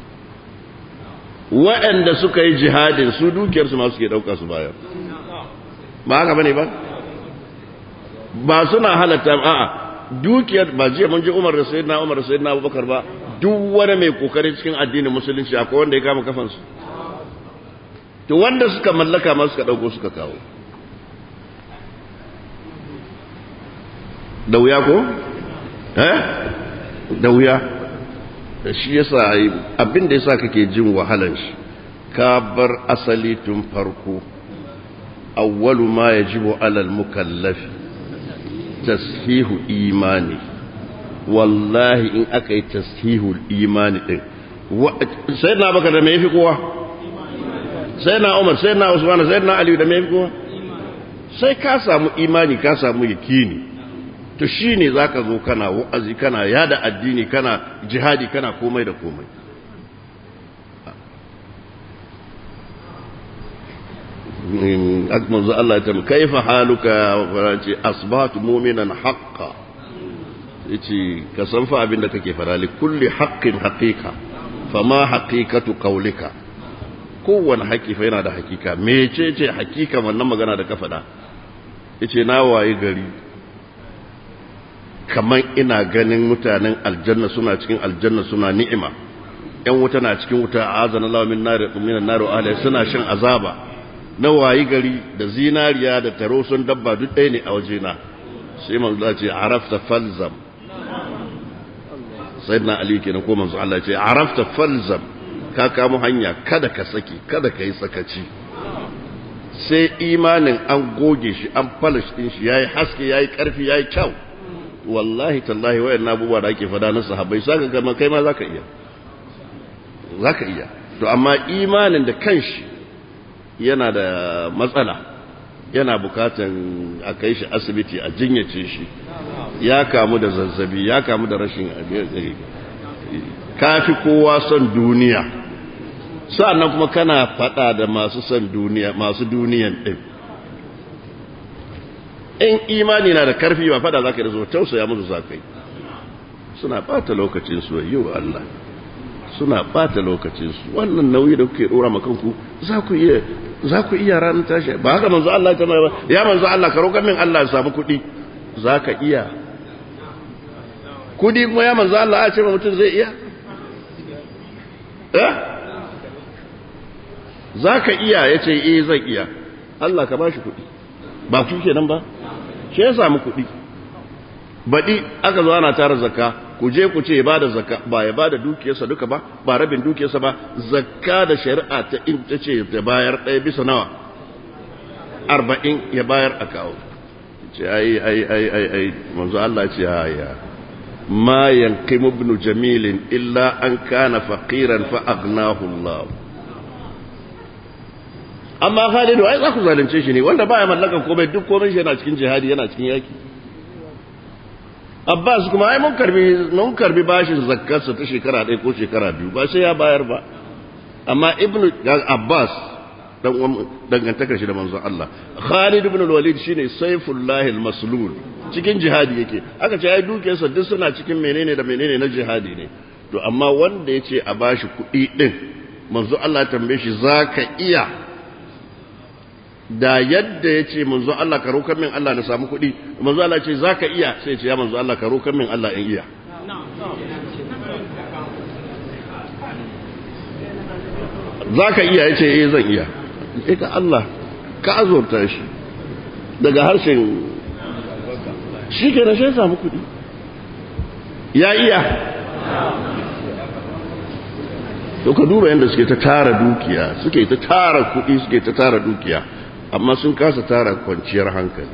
waɗanda suka yi jihadin su dukiyarsu ma suke ɗauka su bayar ba haka bane ba ba suna halatta a'a dukiyar ba jiya mun ji Umar da Sayyidina Umar da Sayyidina Abubakar ba duk wani mai kokari cikin addinin musulunci akwai wanda ya kama kafansu to wanda suka mallaka ma suka dauko suka kawo da wuya ko eh da wuya da shi yasa abin da yasa kake jin wahalan shi ka bar asali tun farko awwalu ma yajibu alal mukallafi tashihu imani wallahi in aka yi tashihu imani din sai na baka da me yafi kowa sai na umar sai na usman sai na ali da me yafi kowa sai ka samu imani ka samu yakini to shine zaka zo kana wa'azi kana yada addini kana jihadi kana komai da komai manzo Allah ya tambaye kaifa haluka ce asbahtu mu'minan haqqan yace ka san fa abin da kake fara li kulli haqqin haqiqa fama haqiqatu qawlika kowanne haƙi fa yana da hakika mecece hakika wannan magana da ka faɗa yace na waye gari kaman ina ganin mutanen aljanna suna cikin aljanna suna ni'ima yan wuta na cikin wuta azana Allah min nar min nar ahli suna shan azaba na wayi gari da zinariya da taro sun dabba duk ɗaya ne a wajena sai manzo Allah ce arafta falzam sayyidina ali kenan ko manzo Allah ce arafta falzam ka kamo hanya kada ka saki kada ka yi sakaci sai imanin an goge shi an polish din shi yayi haske yayi karfi yayi kyau wallahi tallahi wayan abubuwa da ake fada na sahabbai saka ga kai ma zaka iya zaka iya to amma imanin da kanshi yana da matsala yana bukatan a kai shi asibiti a jinyace shi ya kamu da zazzabi ya kamu da rashin kafi kowa son duniya sa'annan kuma kana fada da masu son duniya masu duniyan din in imani na da karfi ba fada zaka da zo tausaya musu zakai suna bata lokacin su yau Allah suna bata lokacin su wannan nauyi da kuke dora maka kanku za ku iya za ku iya ranar tashi ba haka manzo Allah ta ba ya manzo Allah ka roƙa min Allah ya samu kuɗi za ka iya kuɗi kuma ya manzo Allah a ce mutum zai iya eh za ka iya ya ce eh zai iya Allah ka ba shi kuɗi ba ku kenan ba shi ya samu kuɗi baɗi aka zo ana tara zakka ku je ku ce ya bada zakka ba ya bada dukiyarsa duka ba ba rabin dukiyarsa ba zakka da shari'a ta in ta ce ta bayar ɗaya bisa nawa arba'in ya bayar a kawo ce ai ai ai ai ai manzo Allah ce ya ma yanqimu ibn jamilin illa an kana faqiran fa aghnahu Allah amma Khalidu ai za ku zalunce shi ne wanda baya mallakan komai duk komai shi yana cikin jihadi yana cikin yaki Abbas kuma ai mun karbi mun karbi bashin zakkarsa ta shekara ɗaya ko shekara biyu ba sai ya bayar ba amma Ibn Abbas dan dangantakar shi da manzon Allah Khalid ibn al-Walid shine Saifullah al-Maslul cikin jihadi yake aka ce ai dukiyarsa duk suna cikin menene da menene na jihadi ne to amma wanda yace a bashi kuɗi din manzo Allah tambaye shi zaka iya da yadda ya ce manzo Allah ka roƙar min Allah na samu kuɗi manzo Allah ce za ka iya sai ce ya manzo Allah ka roƙar min Allah in iya za ka iya ya ce eh zan iya ita Allah ka azurta shi daga harshen shi ke na shi samu kuɗi ya iya to ka duba yadda suke ta tara dukiya suke ta tara kuɗi suke ta tara dukiya amma sun kasa tara kwanciyar hankali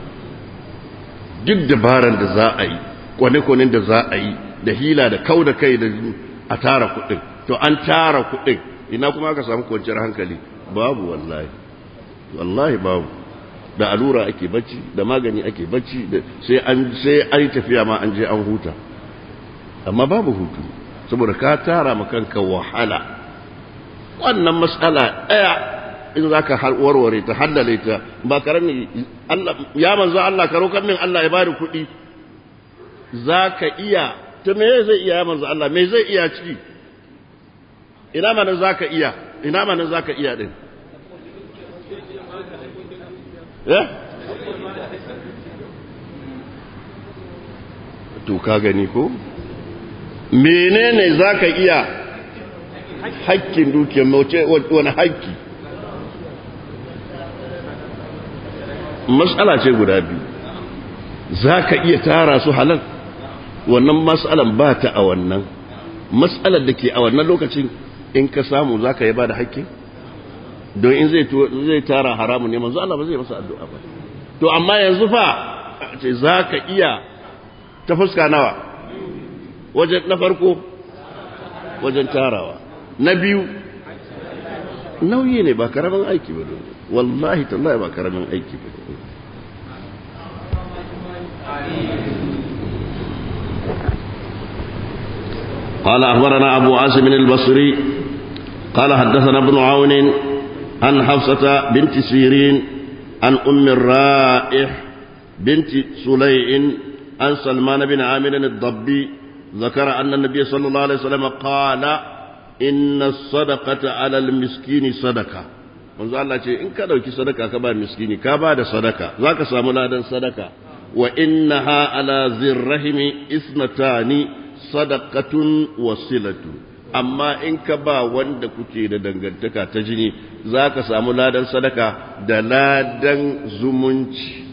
duk dabaran da za a yi kwane-kwanen da za a yi da hila da kau da kai da a tara kuɗin to an tara kuɗin ina kuma aka samu kwanciyar hankali babu wallahi wallahi babu da allura ake bacci da magani ake bacci sai an sai an yi tafiya ma an je an huta amma babu hutu saboda ka tara ma kanka wahala wannan matsala ɗaya in za ka warware ta hallale ta ba karami ya manzo Allah ka roƙar min Allah ya bari kuɗi za ka iya ta me zai iya ya manzo Allah me zai iya ciki ina manin za ka iya ina manin za ka iya ɗin eh to ka gani ko menene za ka iya hakkin dukiyar mace wani hakki matsala ce guda biyu za ka iya tara su halal wannan matsalan ba ta a wannan matsalar da ke a wannan lokacin in ka samu za ka yi ba da hakkin don in zai tara haramun ne manzo Allah ba zai masa addu'a ba to amma yanzu fa ce za ka iya ta fuska nawa wajen na farko wajen tarawa na biyu nauyi ne ba karamin aiki ba don wallahi tallahi ba karamin aiki ba قال أخبرنا أبو عاصم البصري قال حدثنا ابن عون عن حفصة بنت سيرين عن أم الرائح بنت سليع عن سلمان بن عامر الضبي ذكر أن النبي صلى الله عليه وسلم قال إن الصدقة على المسكين صدقة manzo Allah ce in ka dauki sadaka ka ba miskini ka ba da sadaka zaka samu ladan sadaka wa innaha ala zirrahimi isnatani sadaqatun wasilatu amma in ka ba wanda kuke da dangantaka ta jini zaka samu ladan sadaka da ladan zumunci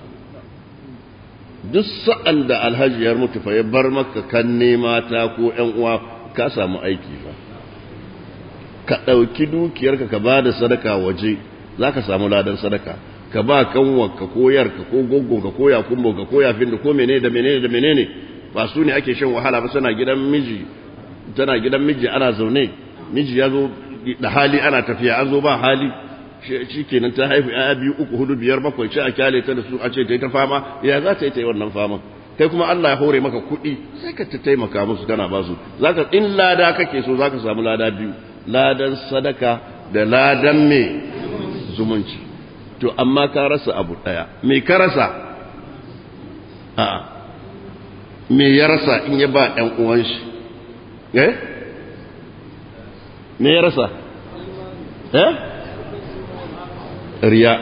duk sa'an da alhaji ya mutu fa ya bar maka kan nema ta ko ƴan uwa ka samu aiki fa ka ɗauki dukiyarka ka ba da sadaka waje za ka samu ladan sadaka ka ba kanwarka ko yarka ko gogonka ko yakumbonka ko yafin da ko menene da menene da menene ba su ne ake shan wahala ba suna gidan miji tana gidan miji ana zaune miji ya zo da hali ana tafiya an zo ba hali shi kenan ta haifu ya biyu uku hudu biyar bakwai ce a kyale ta da su a ce ta yi ta fama ya za ta yi ta yi wannan fama kai kuma Allah ya hore maka kuɗi sai ka ta taimaka musu kana ba su zaka in lada kake so zaka samu lada biyu ladan sadaka da ladan me zumunci to amma ka rasa abu daya me ka rasa a me ya rasa in ya ba ɗan uwan shi eh me ya rasa eh riya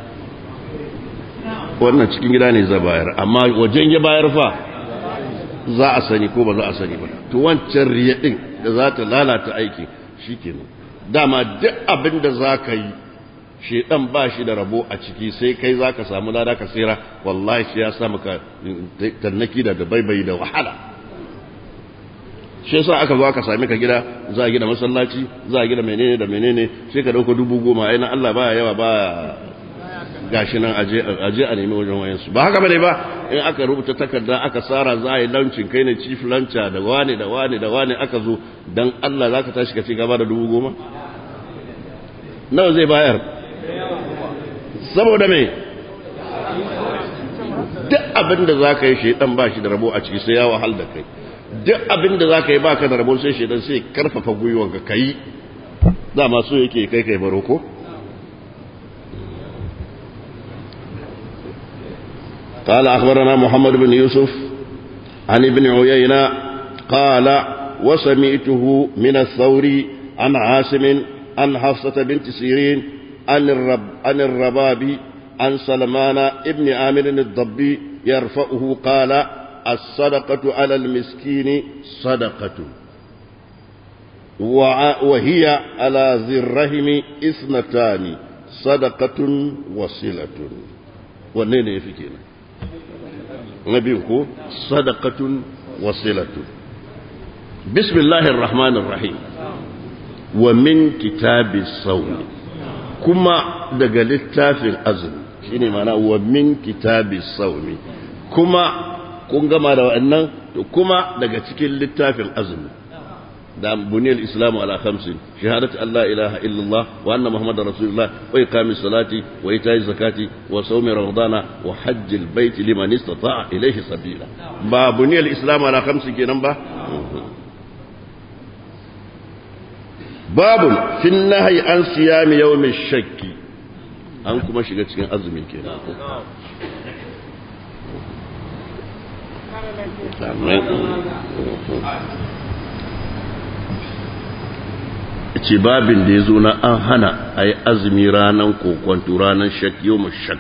wannan cikin gida ne za bayar amma wajen ya bayar fa za a sani ko ba za a sani ba to wancan riya din da za ta lalata aiki shikenan dama duk abin da za ka yi shedan ba shi da rabo a ciki sai kai za ka samu lada ka tsira wallahi shi ya sa maka tannaki da baibayi da wahala shi yasa aka zo aka sami ka gida za a gina masallaci za a gina menene da menene sai ka dauka dubu goma ai na Allah baya yawa baya gashi nan aje a nemi wajen wayansu ba haka bane ba in aka rubuta takarda aka tsara za a yi launcin kai ne chief lancha da wane da wane da wane aka zo dan Allah za ka tashi ka ci gaba da dubu goma nawa zai bayar saboda me duk abin da za ka yi shaidan ba shi da rabo a ciki sai ya wahal da kai duk abin da za ka yi ba ka da rabo sai shaidan sai karfafa gwiwanka ka yi dama so yake kai kai baro ko قال أخبرنا محمد بن يوسف عن ابن عيينة قال وسمعته من الثوري عن عاصم عن حفصة بنت سيرين عن, الرب عن الرباب عن سلمان ابن عامر الضبي يرفعه قال الصدقة على المسكين صدقة وهي على ذي الرحم اثنتان صدقة وصلة ونين يفكينا نبيكو صدقة وصلة بسم الله الرحمن الرحيم ومن كتاب الصوم كما دقى للتافي أزم شيني معنى ومن كتاب الصوم كما kun gama da wa'annan to kuma daga cikin littafin azumi da buniyar islamu ala khamsin shahadatu allah ilaha illallah wa anna muhammadar rasulullah wa iqamis salati wa ita'i zakati wa sawmi ramadana wa hajjil bait liman istata'a ilayhi sabila ba buniyar islamu ala khamsin kenan ba babun fin nahyi an siyami yawmin shakki an kuma shiga cikin azumin kenan ce babin da ya zo na an hana a yi azumi ranar kokwanto ranar shak yau shak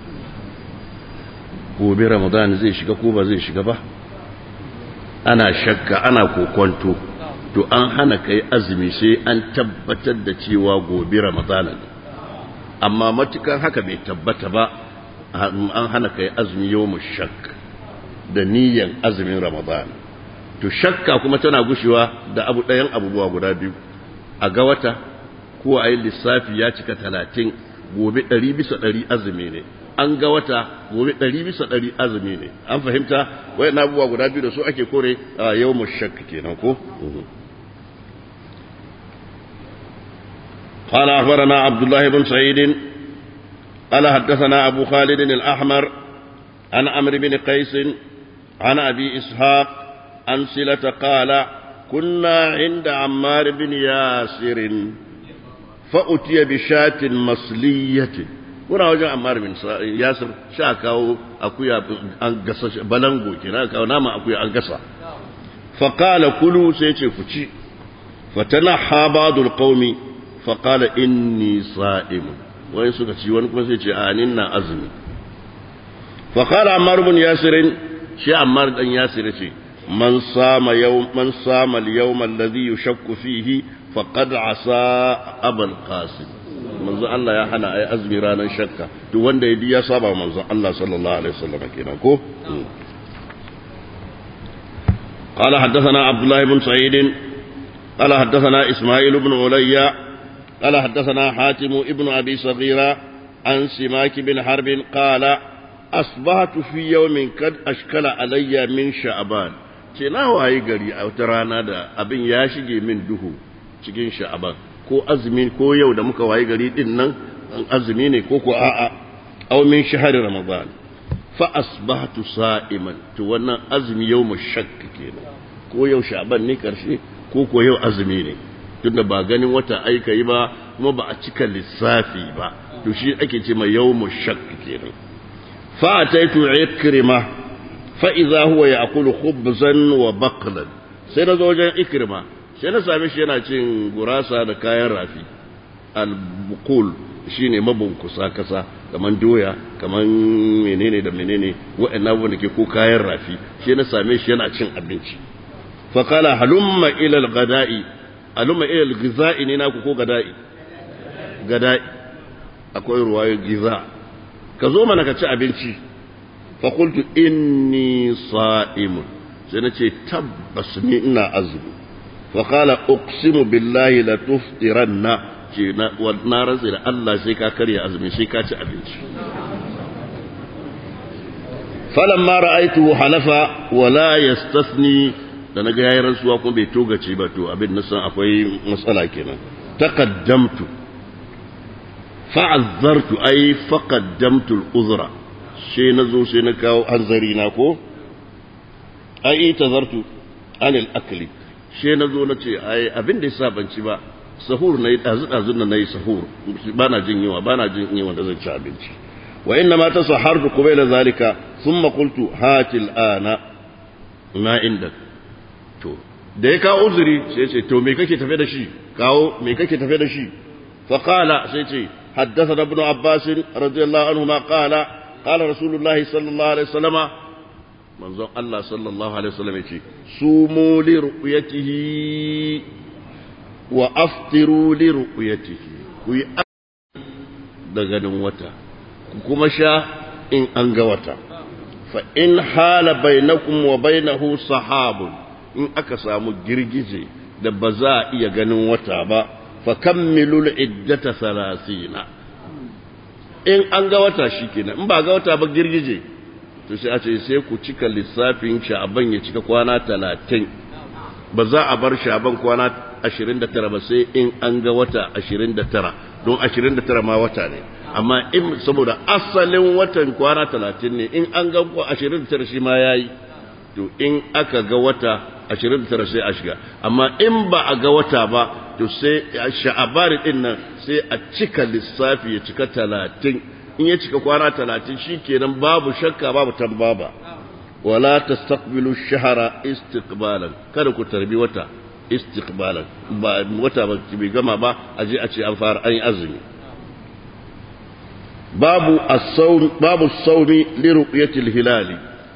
gobe ramadan zai shiga ko ba zai shiga ba ana shakka ana kokwanto to an hana ka yi azumi sai an tabbatar da cewa gobe ramadan ne amma matukan haka bai tabbata ba an hana ka yi azumi yau shak da niyyar azumin Ramadan. To shakka kuma tana gushewa da abu ɗayan abubuwa guda biyu, a ga wata ko a yi lissafi ya cika talatin gobe ɗari bisa ɗari azumi ne, an ga wata gobe ɗari bisa ɗari azumi ne, an fahimta wai na abubuwa guda biyu da su ake kore a yau mu shakka kenan ko? قال أخبرنا عبد الله بن سعيد قال حدثنا أبو خالد الأحمر عن عمرو بن قيس عن أبي إسحاق عن سلة قال كنا عند عمار بن ياسر فأتي بشاة مصلية kuna wajen Ammar bin Yasir sha kawo akuya an gasa balango kina kawo nama akuya an gasa fa qala kulu sai ce ku ci fatanaha ba'dul qaumi fa qala inni sa'im wai suka ci wani kuma sai ce a ni na azumi fa qala Ammar bin Yasir shi Ammar dan Yasir ce man sama yau man sama al-yawm alladhi yushakku fihi faqad asa abul qasim manzo Allah ya hana ai azumi ranar shakka duk wanda ya ya saba manzo Allah sallallahu alaihi wasallam kenan ko قال حدثنا عبد الله بن سعيد قال حدثنا إسماعيل بن عليا قال حدثنا حاتم ابن أبي صغيرة عن سماك بن حرب قال أصبحت في يوم قد أشكل علي من شعبان ce na waye gari a wata rana da abin ya shige min duhu cikin sha'aban ko azumi ko yau da muka waye gari din nan azumi ne ko ko a'a aw min shahri ramadan fa asbahtu sa'iman to wannan azumi yau mu shakk kenan ko yau sha'aban ne karshe ko ko yau azumi ne tunda ba ganin wata aika yi ba kuma ba a cika lissafi ba to shi ake ce mai yawmu shak kenan fa ataitu ikrima fa idza huwa ya'kulu khubzan wa baqlan sai na zo wajen ikrima sai na same shi yana cin gurasa da kayan rafi al-buqul shine mabunkusa kasa kaman doya kaman menene da menene wa'annan abubuwan da ke ko kayan rafi shi na same shi yana cin abinci fa qala halumma ila al-ghada'i halumma ila al-ghiza'i ne naku ko gada'i gada'i akwai ruwayar giza ka zo mana ka ci abinci fa qultu inni sa'imun sai na ce tabbas ni ina azumi fa qala uqsimu billahi la tuftiranna ce na rantsi da Allah sai ka karya azumi sai ka ci abinci falamma ra'aytuhu halafa wala yastathni da naga yayi rantsuwa kuma bai togace ba to abin na san akwai matsala kenan taqaddamtu fa'azzartu ay faqaddamtu al-uzra sai nazo sai na kawo hanzari na ko ai tazartu anil akli sai nazo nace ai abin da yasa ban ci ba sahur na yi ɗazu-ɗazun da na yi sahur ba na jin yawa ba na jin yawa da zan ci abinci wa inna ma ta sahar da kuma ila zalika sun makultu hatil ana na inda to da ya kawo uzuri sai ce to me kake tafe da shi kawo me kake tafe da shi fa qala sai ce حدثنا ابن عباس رضي الله عنهما قال قال رسول الله صلى الله عليه وسلم منظر الله صلى الله عليه وسلم يقول سوموا لرؤيته wa aftiru li ru'yatihi ku yi da ganin wata ku kuma sha in an ga wata fa in hala bainakum wa bainahu sahabun in aka samu girgije da ba za a iya ganin wata ba fa kammilu iddata salasina in an ga wata shikenan in ba ga wata ba girgije to sai a ce sai ku cika lissafin sha'aban ya cika kwana talatin ba za a bar sha'aban kwana ashirin da tara ba sai in an ga wata ashirin da tara don ashirin da tara ma wata ne amma in saboda asalin watan kwana talatin ne in an ga ashirin da tara shi ma ya yi to in aka ga wata ashirin da tara sai a shiga amma in ba a ga wata ba to sai sha'abari din nan sai a cika lissafi ya cika talatin in ya cika kwana talatin shi kenan babu shakka babu tambaba wala tastaqbilu shahara istiqbalan kada ku tarbi wata istiqbalan ba wata ba bai gama ba a je a ce an fara an yi azumi babu as-sawm babu as-sawmi li ru'yati al-hilal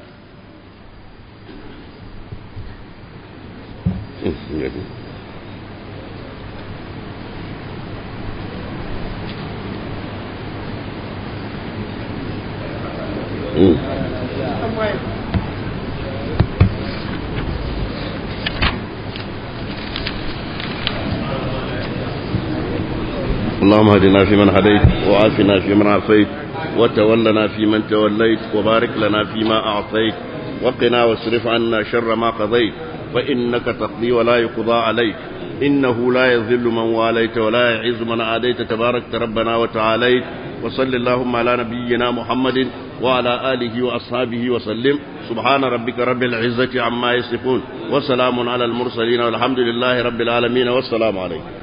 اللهم اهدنا فيمن هديت وعافنا فيمن عافيت وتولنا فيمن توليت وبارك لنا فيما أعطيت وقنا واصرف عنا شر ما قضيت فإنك تقضي ولا يقضى عليك إنه لا يذل من واليت ولا يعز من عاديت تبارك ربنا وتعاليت وصل اللهم على نبينا محمد وعلى آله وأصحابه وسلم سبحان ربك رب العزة عما يصفون وسلام على المرسلين والحمد لله رب العالمين والسلام عليكم